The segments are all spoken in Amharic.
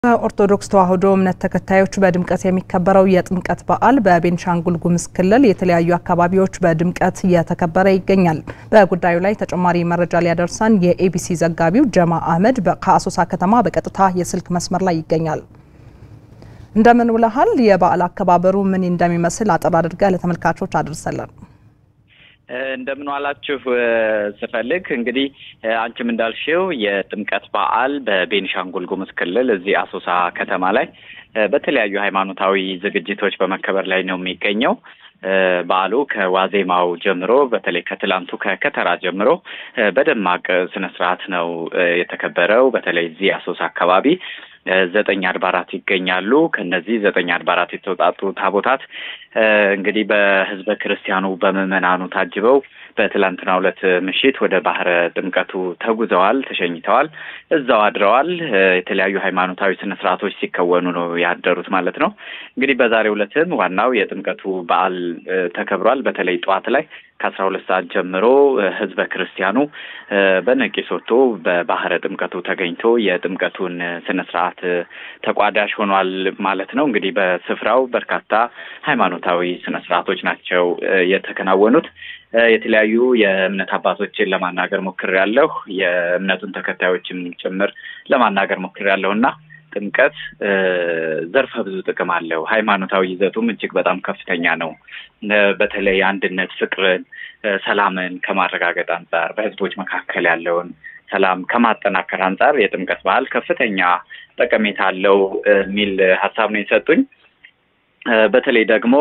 በኦርቶዶክስ ተዋሕዶ እምነት ተከታዮች በድምቀት የሚከበረው የጥምቀት በዓል በቤንሻንጉል ጉሙዝ ክልል የተለያዩ አካባቢዎች በድምቀት እየተከበረ ይገኛል። በጉዳዩ ላይ ተጨማሪ መረጃ ሊያደርሰን የኤቢሲ ዘጋቢው ጀማ አህመድ ከአሶሳ ከተማ በቀጥታ የስልክ መስመር ላይ ይገኛል። እንደምን ውለሃል? የበዓል አከባበሩ ምን እንደሚመስል አጠር አድርገህ ለተመልካቾች አድርሰለን። እንደምን ዋላችሁ ስፈልግ እንግዲህ አንቺም እንዳልሽው የጥምቀት በዓል በቤኒሻንጉል ጉሙዝ ክልል እዚህ አሶሳ ከተማ ላይ በተለያዩ ሃይማኖታዊ ዝግጅቶች በመከበር ላይ ነው የሚገኘው። በዓሉ ከዋዜማው ጀምሮ በተለይ ከትላንቱ ከከተራ ጀምሮ በደማቅ ስነ ስርዓት ነው የተከበረው። በተለይ እዚህ አሶሳ አካባቢ ዘጠኝ አድባራት ይገኛሉ። ከነዚህ ዘጠኝ አድባራት የተውጣጡ ታቦታት እንግዲህ በሕዝበ ክርስቲያኑ በምዕመናኑ ታጅበው በትላንትናው ዕለት ምሽት ወደ ባህረ ጥምቀቱ ተጉዘዋል፣ ተሸኝተዋል፣ እዛው አድረዋል። የተለያዩ ሃይማኖታዊ ስነ ስርዓቶች ሲከወኑ ነው ያደሩት ማለት ነው። እንግዲህ በዛሬው ዕለትም ዋናው የጥምቀቱ በዓል ተከብሯል። በተለይ ጠዋት ላይ ከአስራ ሁለት ሰዓት ጀምሮ ህዝበ ክርስቲያኑ በነቂስ ወጥቶ በባህረ ጥምቀቱ ተገኝቶ የጥምቀቱን ስነ ስርዓት ተቋዳሽ ሆኗል ማለት ነው። እንግዲህ በስፍራው በርካታ ሃይማኖታዊ ስነ ስርዓቶች ናቸው የተከናወኑት። የተለያዩ የእምነት አባቶችን ለማናገር ሞክሬያለሁ። የእምነቱን ተከታዮችም ጭምር ለማናገር ሞክሬያለሁ እና ጥምቀት ዘርፈ ብዙ ጥቅም አለው። ሃይማኖታዊ ይዘቱም እጅግ በጣም ከፍተኛ ነው። በተለይ አንድነት፣ ፍቅርን፣ ሰላምን ከማረጋገጥ አንጻር በህዝቦች መካከል ያለውን ሰላም ከማጠናከር አንጻር የጥምቀት በዓል ከፍተኛ ጠቀሜታ አለው የሚል ሀሳብ ነው የሰጡኝ። በተለይ ደግሞ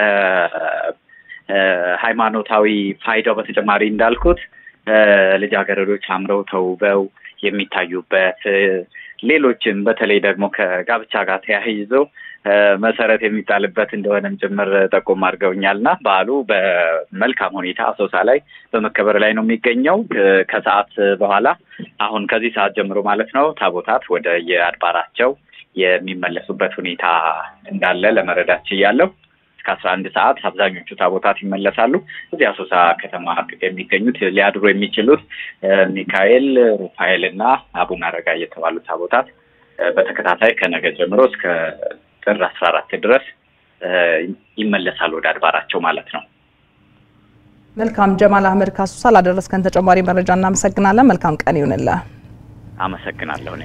ከሃይማኖታዊ ፋይዳው በተጨማሪ እንዳልኩት ልጃገረዶች አምረው ተውበው የሚታዩበት ሌሎችም በተለይ ደግሞ ከጋብቻ ጋር ተያይዞ መሰረት የሚጣልበት እንደሆነም ጭምር ጠቆም አድርገውኛል እና በዓሉ በመልካም ሁኔታ አሶሳ ላይ በመከበር ላይ ነው የሚገኘው። ከሰዓት በኋላ አሁን ከዚህ ሰዓት ጀምሮ ማለት ነው ታቦታት ወደ የአድባራቸው የሚመለሱበት ሁኔታ እንዳለ ለመረዳት ችያለሁ። እስከ አስራ አንድ ሰዓት አብዛኞቹ ታቦታት ይመለሳሉ። እዚህ አሶሳ ከተማ የሚገኙት ሊያድሩ የሚችሉት ሚካኤል፣ ሩፋኤል እና አቡነ አረጋ የተባሉ ታቦታት በተከታታይ ከነገ ጀምሮ እስከ ጥር አስራ አራት ድረስ ይመለሳሉ ወደ አድባራቸው ማለት ነው። መልካም ጀማል አህመድ ካሱሳ ላደረስከን ተጨማሪ መረጃ እናመሰግናለን። መልካም ቀን ይሁንልህ። አመሰግናለሁ።